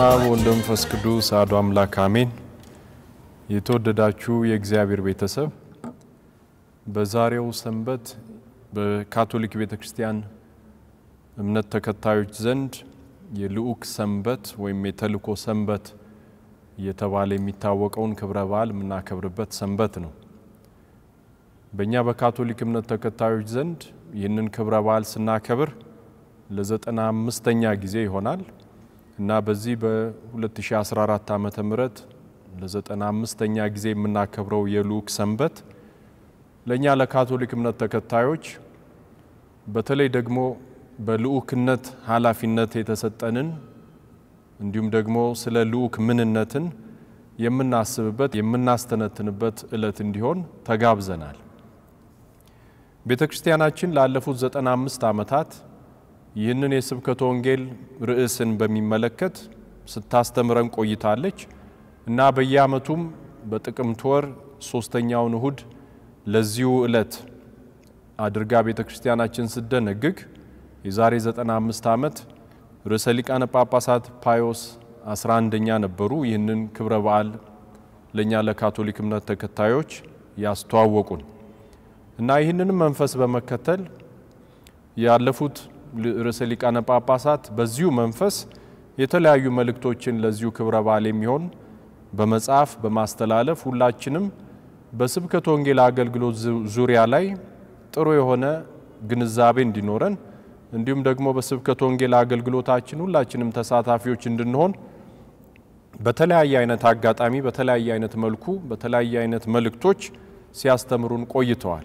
አብ ወወልድ ወመንፈስ ቅዱስ አሐዱ አምላክ አሜን። የተወደዳችሁ የእግዚአብሔር ቤተሰብ በዛሬው ሰንበት በካቶሊክ ቤተ ክርስቲያን እምነት ተከታዮች ዘንድ የልዑክ ሰንበት ወይም የተልእኮ ሰንበት እየተባለ የሚታወቀውን ክብረ በዓል የምናከብርበት ሰንበት ነው። በእኛ በካቶሊክ እምነት ተከታዮች ዘንድ ይህንን ክብረ በዓል ስናከብር ለዘጠና አምስተኛ ጊዜ ይሆናል እና በዚህ በ2014 ዓ ም ለዘጠና አምስተኛ ጊዜ የምናከብረው የልዑክ ሰንበት ለእኛ ለካቶሊክ እምነት ተከታዮች በተለይ ደግሞ በልዑክነት ኃላፊነት የተሰጠንን እንዲሁም ደግሞ ስለ ልዑክ ምንነትን የምናስብበት የምናስተነትንበት ዕለት እንዲሆን ተጋብዘናል። ቤተ ክርስቲያናችን ላለፉት ዘጠና አምስት ዓመታት ይህንን የስብከተ ወንጌል ርዕስን በሚመለከት ስታስተምረን ቆይታለች እና በየዓመቱም በጥቅምት ወር ሶስተኛውን እሁድ ለዚሁ ዕለት አድርጋ ቤተ ክርስቲያናችን ስደነግግ የዛሬ 95 ዓመት ርዕሰ ሊቃነ ጳጳሳት ፓዮስ 11ኛ ነበሩ። ይህንን ክብረ በዓል ለእኛ ለካቶሊክ እምነት ተከታዮች ያስተዋወቁን እና ይህንንም መንፈስ በመከተል ያለፉት ርዕሰ ሊቃነ ጳጳሳት በዚሁ መንፈስ የተለያዩ መልእክቶችን ለዚሁ ክብረ በዓል የሚሆን በመጽሐፍ በማስተላለፍ ሁላችንም በስብከተ ወንጌል አገልግሎት ዙሪያ ላይ ጥሩ የሆነ ግንዛቤ እንዲኖረን እንዲሁም ደግሞ በስብከተ ወንጌል አገልግሎታችን ሁላችንም ተሳታፊዎች እንድንሆን በተለያየ አይነት አጋጣሚ በተለያየ አይነት መልኩ በተለያየ አይነት መልእክቶች ሲያስተምሩን ቆይተዋል።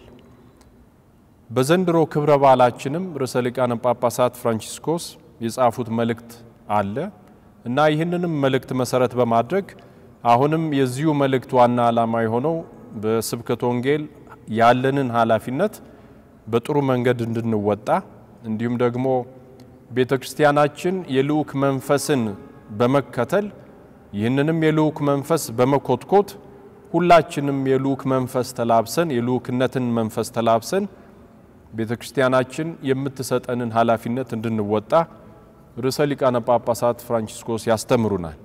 በዘንድሮ ክብረ በዓላችንም ርዕሰ ሊቃነ ጳጳሳት ፍራንቺስኮስ የጻፉት መልእክት አለ እና ይህንንም መልእክት መሰረት በማድረግ አሁንም የዚሁ መልእክት ዋና ዓላማ የሆነው በስብከተ ወንጌል ያለንን ኃላፊነት በጥሩ መንገድ እንድንወጣ እንዲሁም ደግሞ ቤተ ክርስቲያናችን የልዑክ መንፈስን በመከተል ይህንንም የልዑክ መንፈስ በመኮትኮት ሁላችንም የልዑክ መንፈስ ተላብሰን የልዑክነትን መንፈስ ተላብሰን ቤተ ክርስቲያናችን የምትሰጠንን ኃላፊነት እንድንወጣ ርዕሰ ሊቃነ ጳጳሳት ፍራንቺስኮስ ያስተምሩናል።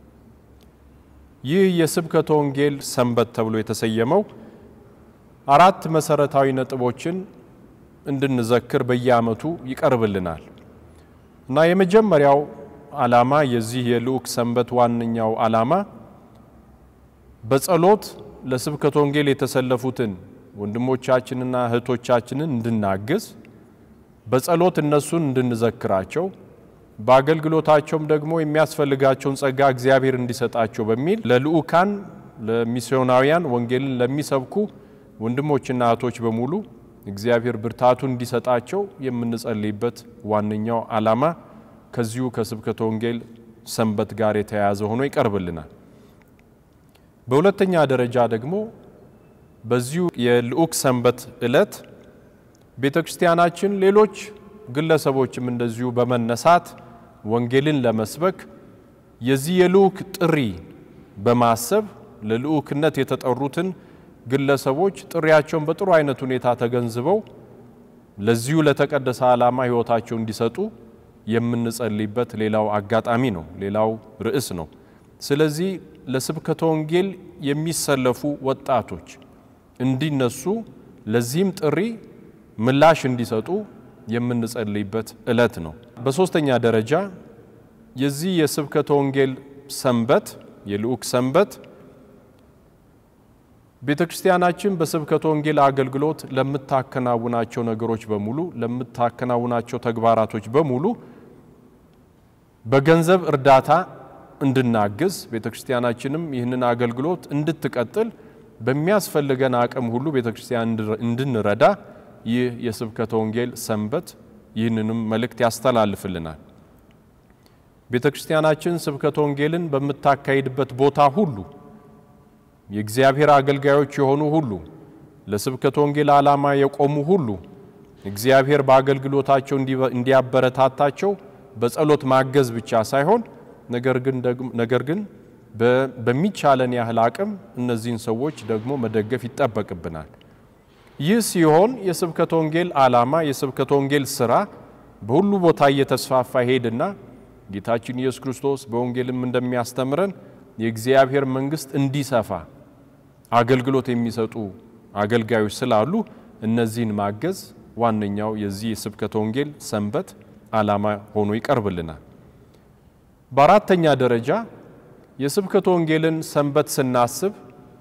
ይህ የስብከተ ወንጌል ሰንበት ተብሎ የተሰየመው አራት መሰረታዊ ነጥቦችን እንድንዘክር በየዓመቱ ይቀርብልናል እና የመጀመሪያው ዓላማ የዚህ የልዑክ ሰንበት ዋነኛው ዓላማ በጸሎት ለስብከተ ወንጌል የተሰለፉትን ወንድሞቻችንና እህቶቻችንን እንድናግዝ በጸሎት እነሱን እንድንዘክራቸው በአገልግሎታቸውም ደግሞ የሚያስፈልጋቸውን ጸጋ እግዚአብሔር እንዲሰጣቸው በሚል ለልዑካን ለሚስዮናውያን ወንጌልን ለሚሰብኩ ወንድሞችና እህቶች በሙሉ እግዚአብሔር ብርታቱን እንዲሰጣቸው የምንጸልይበት ዋነኛው ዓላማ ከዚሁ ከስብከተ ወንጌል ሰንበት ጋር የተያያዘ ሆኖ ይቀርብልናል። በሁለተኛ ደረጃ ደግሞ በዚሁ የልዑክ ሰንበት ዕለት ቤተ ክርስቲያናችን ሌሎች ግለሰቦችም እንደዚሁ በመነሳት ወንጌልን ለመስበክ የዚህ የልዑክ ጥሪ በማሰብ ለልዑክነት የተጠሩትን ግለሰቦች ጥሪያቸውን በጥሩ አይነት ሁኔታ ተገንዝበው ለዚሁ ለተቀደሰ ዓላማ ሕይወታቸው እንዲሰጡ የምንጸልይበት ሌላው አጋጣሚ ነው፣ ሌላው ርዕስ ነው። ስለዚህ ለስብከተ ወንጌል የሚሰለፉ ወጣቶች እንዲነሱ ለዚህም ጥሪ ምላሽ እንዲሰጡ የምንጸልይበት ዕለት ነው። በሦስተኛ ደረጃ የዚህ የስብከተ ወንጌል ሰንበት የልዑክ ሰንበት ቤተ ክርስቲያናችን በስብከተ ወንጌል አገልግሎት ለምታከናውናቸው ነገሮች በሙሉ ለምታከናውናቸው ተግባራቶች በሙሉ በገንዘብ እርዳታ እንድናግዝ ቤተ ክርስቲያናችንም ይህንን አገልግሎት እንድትቀጥል በሚያስፈልገን አቅም ሁሉ ቤተ ክርስቲያን እንድንረዳ ይህ የስብከተ ወንጌል ሰንበት ይህንንም መልእክት ያስተላልፍልናል። ቤተ ክርስቲያናችን ስብከተ ወንጌልን በምታካሂድበት ቦታ ሁሉ የእግዚአብሔር አገልጋዮች የሆኑ ሁሉ ለስብከተ ወንጌል ዓላማ የቆሙ ሁሉ እግዚአብሔር በአገልግሎታቸው እንዲያበረታታቸው በጸሎት ማገዝ ብቻ ሳይሆን ነገር ግን በሚቻለን ያህል አቅም እነዚህን ሰዎች ደግሞ መደገፍ ይጠበቅብናል። ይህ ሲሆን የስብከተ ወንጌል ዓላማ የስብከተ ወንጌል ስራ በሁሉ ቦታ እየተስፋፋ ሄድና ጌታችን ኢየሱስ ክርስቶስ በወንጌልም እንደሚያስተምረን የእግዚአብሔር መንግሥት እንዲሰፋ አገልግሎት የሚሰጡ አገልጋዮች ስላሉ እነዚህን ማገዝ ዋነኛው የዚህ የስብከተ ወንጌል ሰንበት ዓላማ ሆኖ ይቀርብልናል። በአራተኛ ደረጃ የስብከተ ወንጌልን ሰንበት ስናስብ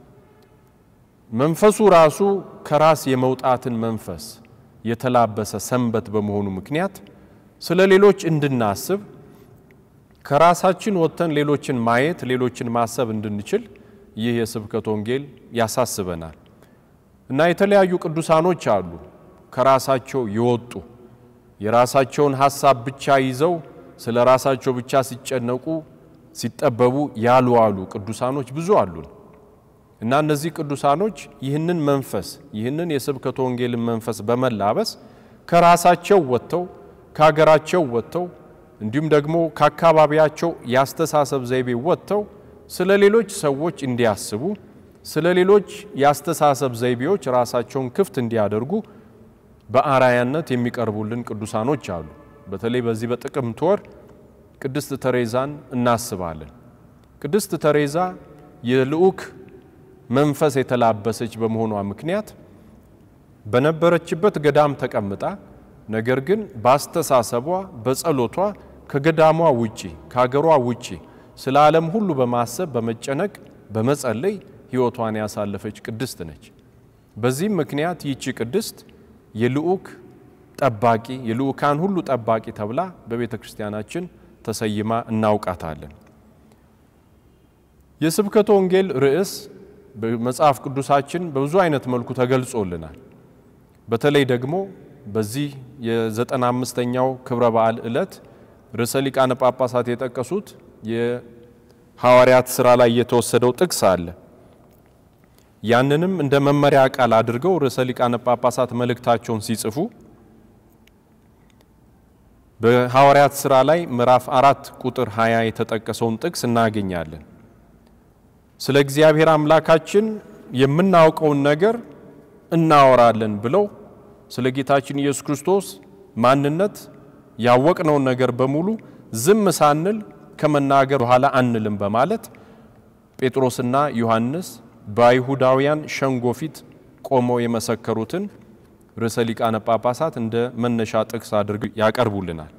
መንፈሱ ራሱ ከራስ የመውጣትን መንፈስ የተላበሰ ሰንበት በመሆኑ ምክንያት ስለ ሌሎች እንድናስብ ከራሳችን ወጥተን ሌሎችን ማየት፣ ሌሎችን ማሰብ እንድንችል ይህ የስብከተ ወንጌል ያሳስበናል እና የተለያዩ ቅዱሳኖች አሉ ከራሳቸው የወጡ የራሳቸውን ሀሳብ ብቻ ይዘው ስለ ራሳቸው ብቻ ሲጨነቁ ሲጠበቡ ያልዋሉ ቅዱሳኖች ብዙ አሉን እና እነዚህ ቅዱሳኖች ይህንን መንፈስ ይህንን የስብከተ ወንጌልን መንፈስ በመላበስ ከራሳቸው ወጥተው ከሀገራቸው ወጥተው እንዲሁም ደግሞ ከአካባቢያቸው የአስተሳሰብ ዘይቤ ወጥተው ስለ ሌሎች ሰዎች እንዲያስቡ ስለ ሌሎች የአስተሳሰብ ዘይቤዎች ራሳቸውን ክፍት እንዲያደርጉ በአራያነት የሚቀርቡልን ቅዱሳኖች አሉ። በተለይ በዚህ በጥቅምት ወር ቅድስት ተሬዛን እናስባለን። ቅድስት ተሬዛ የልዑክ መንፈስ የተላበሰች በመሆኗ ምክንያት በነበረችበት ገዳም ተቀምጣ ነገር ግን በአስተሳሰቧ በጸሎቷ ከገዳሟ ውጪ ከሀገሯ ውጪ ስለ ዓለም ሁሉ በማሰብ በመጨነቅ በመጸለይ ሕይወቷን ያሳለፈች ቅድስት ነች። በዚህም ምክንያት ይቺ ቅድስት የልዑክ ጠባቂ የልዑካን ሁሉ ጠባቂ ተብላ በቤተ ክርስቲያናችን ተሰይማ እናውቃታለን። የስብከተ ወንጌል ርዕስ በመጽሐፍ ቅዱሳችን በብዙ አይነት መልኩ ተገልጾልናል። በተለይ ደግሞ በዚህ የዘጠና አምስተኛው ክብረ በዓል ዕለት ርዕሰ ሊቃነ ጳጳሳት የጠቀሱት የሐዋርያት ሥራ ላይ የተወሰደው ጥቅስ አለ። ያንንም እንደ መመሪያ ቃል አድርገው ርዕሰ ሊቃነ ጳጳሳት መልእክታቸውን ሲጽፉ በሐዋርያት ሥራ ላይ ምዕራፍ አራት ቁጥር 20 የተጠቀሰውን ጥቅስ እናገኛለን። ስለ እግዚአብሔር አምላካችን የምናውቀውን ነገር እናወራለን ብለው ስለ ጌታችን ኢየሱስ ክርስቶስ ማንነት ያወቅነውን ነገር በሙሉ ዝም ሳንል ከመናገር በኋላ አንልም በማለት ጴጥሮስና ዮሐንስ በአይሁዳውያን ሸንጎ ፊት ቆመው የመሰከሩትን ርዕሰ ሊቃነ ጳጳሳት እንደ መነሻ ጥቅስ አድርገው ያቀርቡልናል።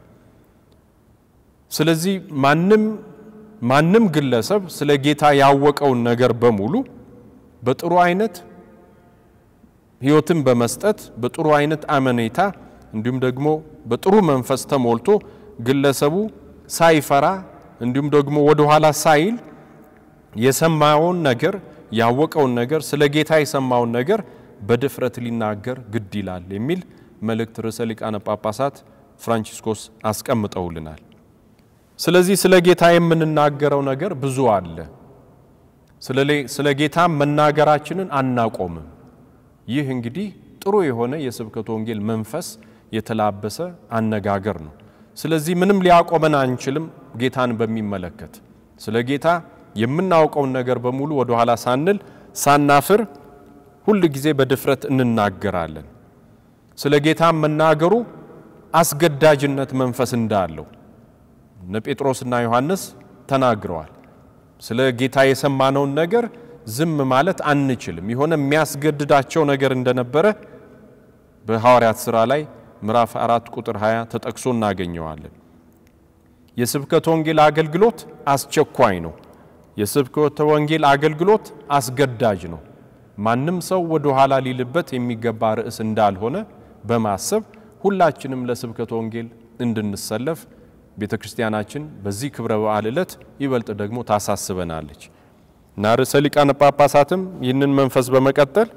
ስለዚህ ማንም ማንም ግለሰብ ስለ ጌታ ያወቀውን ነገር በሙሉ በጥሩ አይነት ሕይወትን በመስጠት በጥሩ አይነት አመኔታ እንዲሁም ደግሞ በጥሩ መንፈስ ተሞልቶ ግለሰቡ ሳይፈራ እንዲሁም ደግሞ ወደ ኋላ ሳይል የሰማውን ነገር ያወቀውን ነገር ስለ ጌታ የሰማውን ነገር በድፍረት ሊናገር ግድ ይላል የሚል መልእክት ርዕሰ ሊቃነ ጳጳሳት ፍራንቺስኮስ አስቀምጠውልናል። ስለዚህ ስለ ጌታ የምንናገረው ነገር ብዙ አለ። ስለ ጌታ መናገራችንን አናቆምም። ይህ እንግዲህ ጥሩ የሆነ የስብከተ ወንጌል መንፈስ የተላበሰ አነጋገር ነው። ስለዚህ ምንም ሊያቆመን አንችልም። ጌታን በሚመለከት ስለ ጌታ የምናውቀውን ነገር በሙሉ ወደ ኋላ ሳንል ሳናፍር ሁል ጊዜ በድፍረት እንናገራለን። ስለ ጌታ መናገሩ አስገዳጅነት መንፈስ እንዳለው እነ ጴጥሮስና ዮሐንስ ተናግረዋል። ስለ ጌታ የሰማነውን ነገር ዝም ማለት አንችልም። የሆነ የሚያስገድዳቸው ነገር እንደነበረ በሐዋርያት ሥራ ላይ ምዕራፍ አራት ቁጥር 20 ተጠቅሶ እናገኘዋለን። የስብከተ ወንጌል አገልግሎት አስቸኳይ ነው። የስብከተ ወንጌል አገልግሎት አስገዳጅ ነው። ማንም ሰው ወደ ኋላ ሊልበት የሚገባ ርዕስ እንዳልሆነ በማሰብ ሁላችንም ለስብከተ ወንጌል እንድንሰለፍ ቤተ ክርስቲያናችን በዚህ ክብረ በዓል ዕለት ይበልጥ ደግሞ ታሳስበናለች እና ርዕሰ ሊቃነ ጳጳሳትም ይህንን መንፈስ በመቀጠል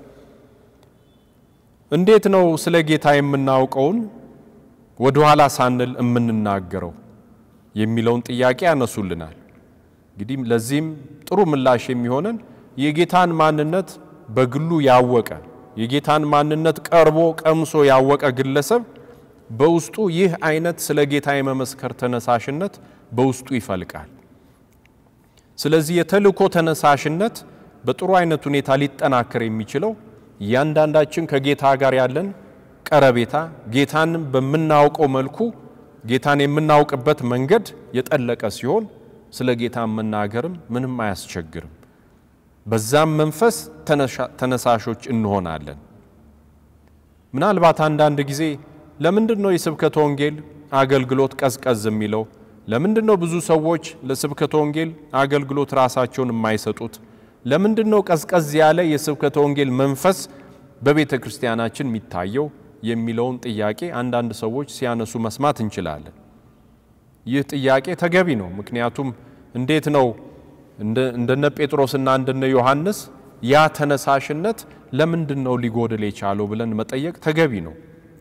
እንዴት ነው ስለ ጌታ የምናውቀውን ወደ ኋላ ሳንል የምንናገረው የሚለውን ጥያቄ ያነሱልናል። እንግዲህ ለዚህም ጥሩ ምላሽ የሚሆነን የጌታን ማንነት በግሉ ያወቀ የጌታን ማንነት ቀርቦ ቀምሶ ያወቀ ግለሰብ በውስጡ ይህ አይነት ስለ ጌታ የመመስከር ተነሳሽነት በውስጡ ይፈልቃል። ስለዚህ የተልእኮ ተነሳሽነት በጥሩ አይነት ሁኔታ ሊጠናከር የሚችለው እያንዳንዳችን ከጌታ ጋር ያለን ቀረቤታ ጌታን በምናውቀው መልኩ ጌታን የምናውቅበት መንገድ የጠለቀ ሲሆን ስለ ጌታ መናገርም ምንም አያስቸግርም። በዛም መንፈስ ተነሳሾች እንሆናለን። ምናልባት አንዳንድ ጊዜ ለምንድን ነው የስብከተ ወንጌል አገልግሎት ቀዝቀዝ የሚለው? ለምንድን ነው ብዙ ሰዎች ለስብከተ ወንጌል አገልግሎት ራሳቸውን የማይሰጡት? ለምንድን ነው ቀዝቀዝ ያለ የስብከተ ወንጌል መንፈስ በቤተ ክርስቲያናችን የሚታየው የሚለውን ጥያቄ አንዳንድ ሰዎች ሲያነሱ መስማት እንችላለን። ይህ ጥያቄ ተገቢ ነው። ምክንያቱም እንዴት ነው እንደነ ጴጥሮስና እንደነ ዮሐንስ ያ ተነሳሽነት ለምንድን ነው ሊጎድል የቻለው ብለን መጠየቅ ተገቢ ነው።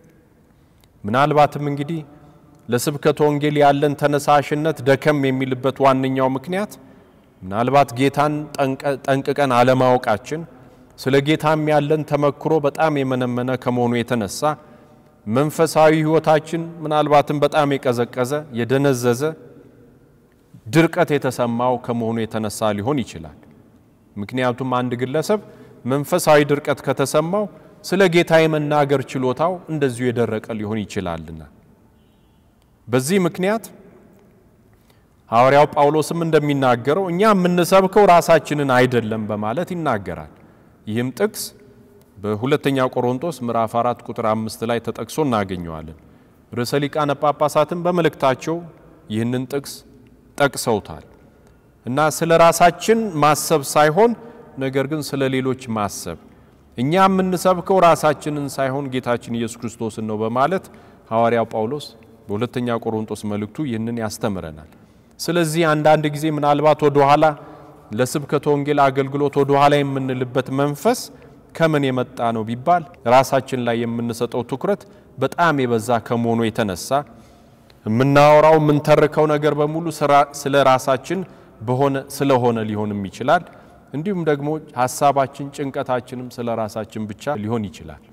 ምናልባትም እንግዲህ ለስብከተ ወንጌል ያለን ተነሳሽነት ደከም የሚልበት ዋነኛው ምክንያት ምናልባት ጌታን ጠንቅቀን አለማወቃችን፣ ስለ ጌታም ያለን ተመክሮ በጣም የመነመነ ከመሆኑ የተነሳ መንፈሳዊ ሕይወታችን ምናልባትም በጣም የቀዘቀዘ የደነዘዘ ድርቀት የተሰማው ከመሆኑ የተነሳ ሊሆን ይችላል። ምክንያቱም አንድ ግለሰብ መንፈሳዊ ድርቀት ከተሰማው ስለ ጌታ የመናገር ችሎታው እንደዚሁ የደረቀ ሊሆን ይችላልና በዚህ ምክንያት ሐዋርያው ጳውሎስም እንደሚናገረው እኛ የምንሰብከው ራሳችንን አይደለም በማለት ይናገራል። ይህም ጥቅስ በሁለተኛ ቆሮንቶስ ምዕራፍ 4 ቁጥር አምስት ላይ ተጠቅሶ እናገኘዋለን። ርዕሰ ሊቃነ ጳጳሳትም በመልእክታቸው ይህንን ጥቅስ ጠቅሰውታል እና ስለ ራሳችን ማሰብ ሳይሆን ነገር ግን ስለ ሌሎች ማሰብ እኛ የምንሰብከው ራሳችንን ሳይሆን ጌታችን ኢየሱስ ክርስቶስን ነው በማለት ሐዋርያው ጳውሎስ በሁለተኛ ቆሮንቶስ መልእክቱ ይህንን ያስተምረናል። ስለዚህ አንዳንድ ጊዜ ምናልባት ወደ ኋላ ለስብከተ ወንጌል አገልግሎት ወደ ኋላ የምንልበት መንፈስ ከምን የመጣ ነው ቢባል ራሳችን ላይ የምንሰጠው ትኩረት በጣም የበዛ ከመሆኑ የተነሳ የምናወራው የምንተርከው ነገር በሙሉ ስለ ራሳችን በሆነ ስለሆነ ሊሆንም ይችላል። እንዲሁም ደግሞ ሀሳባችን፣ ጭንቀታችንም ስለ ራሳችን ብቻ ሊሆን ይችላል።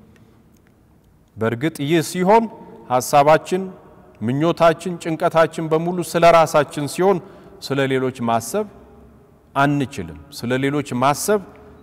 በእርግጥ ይህ ሲሆን ሀሳባችን፣ ምኞታችን፣ ጭንቀታችን በሙሉ ስለ ራሳችን ሲሆን ስለ ሌሎች ማሰብ አንችልም። ስለ ሌሎች ማሰብ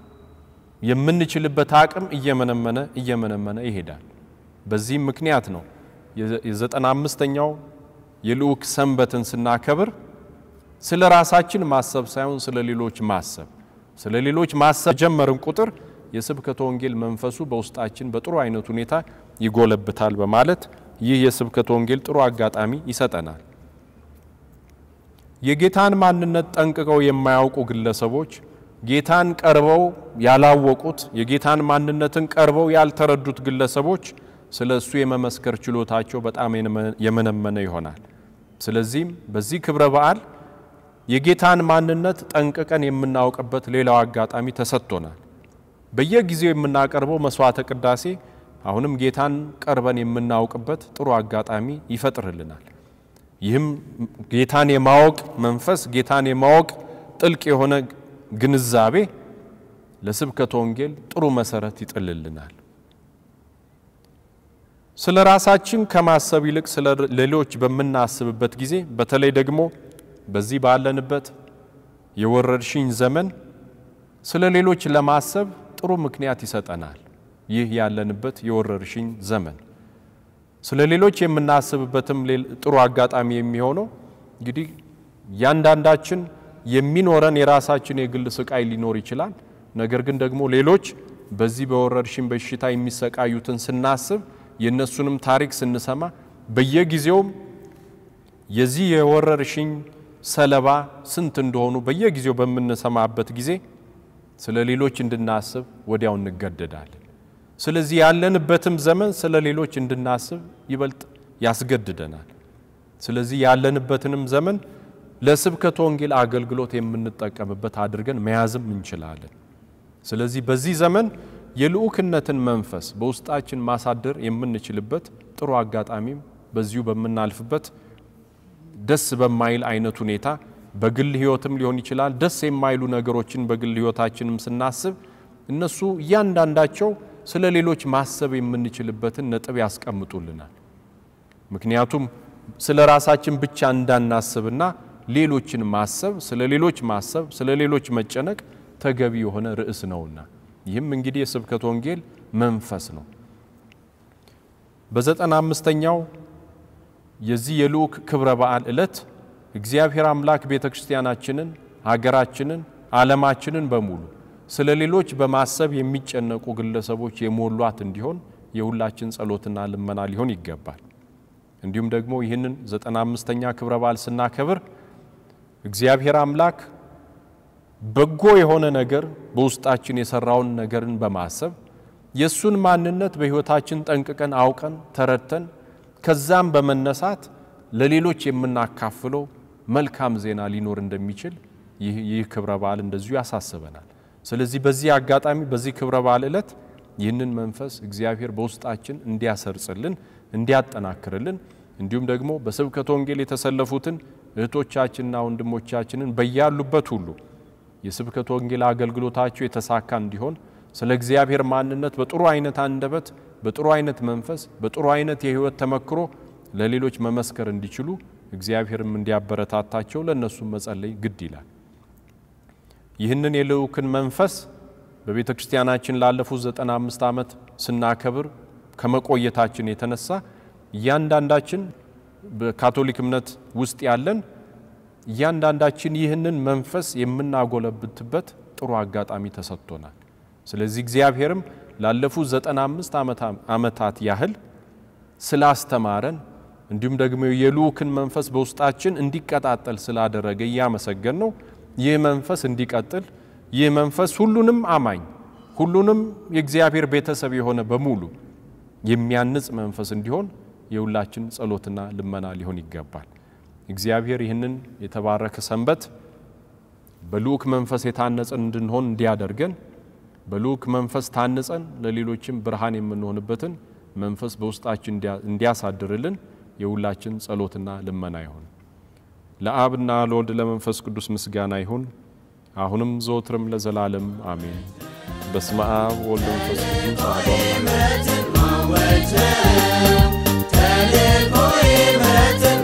የምንችልበት አቅም እየመነመነ እየመነመነ ይሄዳል። በዚህም ምክንያት ነው የዘጠና አምስተኛው የልዑክ ሰንበትን ስናከብር ስለ ራሳችን ማሰብ ሳይሆን ስለ ሌሎች ማሰብ ስለ ሌሎች ማሰብ ጀመርን ቁጥር የስብከተ ወንጌል መንፈሱ በውስጣችን በጥሩ አይነት ሁኔታ ይጎለብታል በማለት ይህ የስብከተ ወንጌል ጥሩ አጋጣሚ ይሰጠናል። የጌታን ማንነት ጠንቅቀው የማያውቁ ግለሰቦች ጌታን ቀርበው ያላወቁት የጌታን ማንነትን ቀርበው ያልተረዱት ግለሰቦች ስለ እሱ የመመስከር ችሎታቸው በጣም የመነመነ ይሆናል። ስለዚህም በዚህ ክብረ በዓል የጌታን ማንነት ጠንቅቀን የምናውቅበት ሌላው አጋጣሚ ተሰጥቶናል። በየጊዜው የምናቀርበው መስዋዕተ ቅዳሴ አሁንም ጌታን ቀርበን የምናውቅበት ጥሩ አጋጣሚ ይፈጥርልናል። ይህም ጌታን የማወቅ መንፈስ ጌታን የማወቅ ጥልቅ የሆነ ግንዛቤ ለስብከተ ወንጌል ጥሩ መሰረት ይጥልልናል። ስለ ራሳችን ከማሰብ ይልቅ ስለ ሌሎች በምናስብበት ጊዜ በተለይ ደግሞ በዚህ ባለንበት የወረርሽኝ ዘመን ስለ ሌሎች ለማሰብ ጥሩ ምክንያት ይሰጠናል። ይህ ያለንበት የወረርሽኝ ዘመን ስለ ሌሎች የምናስብበትም ጥሩ አጋጣሚ የሚሆነው እንግዲህ እያንዳንዳችን የሚኖረን የራሳችን የግል ስቃይ ሊኖር ይችላል። ነገር ግን ደግሞ ሌሎች በዚህ በወረርሽኝ በሽታ የሚሰቃዩትን ስናስብ የእነሱንም ታሪክ ስንሰማ በየጊዜውም የዚህ የወረርሽኝ ሰለባ ስንት እንደሆኑ በየጊዜው በምንሰማበት ጊዜ ስለ ሌሎች እንድናስብ ወዲያው እንገደዳለን። ስለዚህ ያለንበትም ዘመን ስለ ሌሎች እንድናስብ ይበልጥ ያስገድደናል። ስለዚህ ያለንበትንም ዘመን ለስብከተ ወንጌል አገልግሎት የምንጠቀምበት አድርገን መያዝም እንችላለን። ስለዚህ በዚህ ዘመን የልዑክነትን መንፈስ በውስጣችን ማሳደር የምንችልበት ጥሩ አጋጣሚም በዚሁ በምናልፍበት ደስ በማይል አይነት ሁኔታ በግል ሕይወትም ሊሆን ይችላል። ደስ የማይሉ ነገሮችን በግል ሕይወታችንም ስናስብ እነሱ እያንዳንዳቸው ስለ ሌሎች ማሰብ የምንችልበትን ነጥብ ያስቀምጡልናል። ምክንያቱም ስለ ራሳችን ብቻ እንዳናስብና ሌሎችን ማሰብ ስለ ሌሎች ማሰብ ስለ ሌሎች መጨነቅ ተገቢ የሆነ ርዕስ ነውና ይህም እንግዲህ የስብከተ ወንጌል መንፈስ ነው። በዘጠና አምስተኛው የዚህ የልዑክ ክብረ በዓል ዕለት እግዚአብሔር አምላክ ቤተ ክርስቲያናችንን፣ ሀገራችንን፣ ዓለማችንን በሙሉ ስለ ሌሎች በማሰብ የሚጨነቁ ግለሰቦች የሞሏት እንዲሆን የሁላችን ጸሎትና ልመና ሊሆን ይገባል። እንዲሁም ደግሞ ይህንን ዘጠና አምስተኛ ክብረ በዓል ስናከብር እግዚአብሔር አምላክ በጎ የሆነ ነገር በውስጣችን የሰራውን ነገርን በማሰብ የእሱን ማንነት በሕይወታችን ጠንቅቀን አውቀን ተረድተን ከዛም በመነሳት ለሌሎች የምናካፍለው መልካም ዜና ሊኖር እንደሚችል ይህ ክብረ በዓል እንደዚሁ ያሳስበናል። ስለዚህ በዚህ አጋጣሚ በዚህ ክብረ በዓል ዕለት ይህንን መንፈስ እግዚአብሔር በውስጣችን እንዲያሰርጽልን እንዲያጠናክርልን እንዲሁም ደግሞ በስብከተ ወንጌል የተሰለፉትን እህቶቻችንና ወንድሞቻችንን በያሉበት ሁሉ የስብከተ ወንጌል አገልግሎታቸው የተሳካ እንዲሆን ስለ እግዚአብሔር ማንነት በጥሩ አይነት አንደበት፣ በጥሩ አይነት መንፈስ፣ በጥሩ አይነት የሕይወት ተመክሮ ለሌሎች መመስከር እንዲችሉ እግዚአብሔርም እንዲያበረታታቸው ለእነሱም መጸለይ ግድ ይላል። ይህንን የልዑክን መንፈስ በቤተ ክርስቲያናችን ላለፉት ዘጠና አምስት ዓመት ስናከብር ከመቆየታችን የተነሳ እያንዳንዳችን በካቶሊክ እምነት ውስጥ ያለን እያንዳንዳችን ይህንን መንፈስ የምናጎለብትበት ጥሩ አጋጣሚ ተሰጥቶናል። ስለዚህ እግዚአብሔርም ላለፉት ዘጠና አምስት ዓመታት ያህል ስላስተማረን እንዲሁም ደግሞ የልዑክን መንፈስ በውስጣችን እንዲቀጣጠል ስላደረገ እያመሰገን ነው። ይህ መንፈስ እንዲቀጥል ይህ መንፈስ ሁሉንም አማኝ ሁሉንም የእግዚአብሔር ቤተሰብ የሆነ በሙሉ የሚያንጽ መንፈስ እንዲሆን የሁላችን ጸሎትና ልመና ሊሆን ይገባል። እግዚአብሔር ይህንን የተባረከ ሰንበት በልዑክ መንፈስ የታነጸን እንድንሆን እንዲያደርገን በልዑክ መንፈስ ታንጸን ለሌሎችም ብርሃን የምንሆንበትን መንፈስ በውስጣችን እንዲያሳድርልን የሁላችን ጸሎትና ልመና ይሁን። ለአብና ለወልድ ለመንፈስ ቅዱስ ምስጋና ይሁን፣ አሁንም ዘወትርም ለዘላለም አሜን። በስመ አብ ወልድ መንፈስ ቅዱስ አሐዱ አምላክ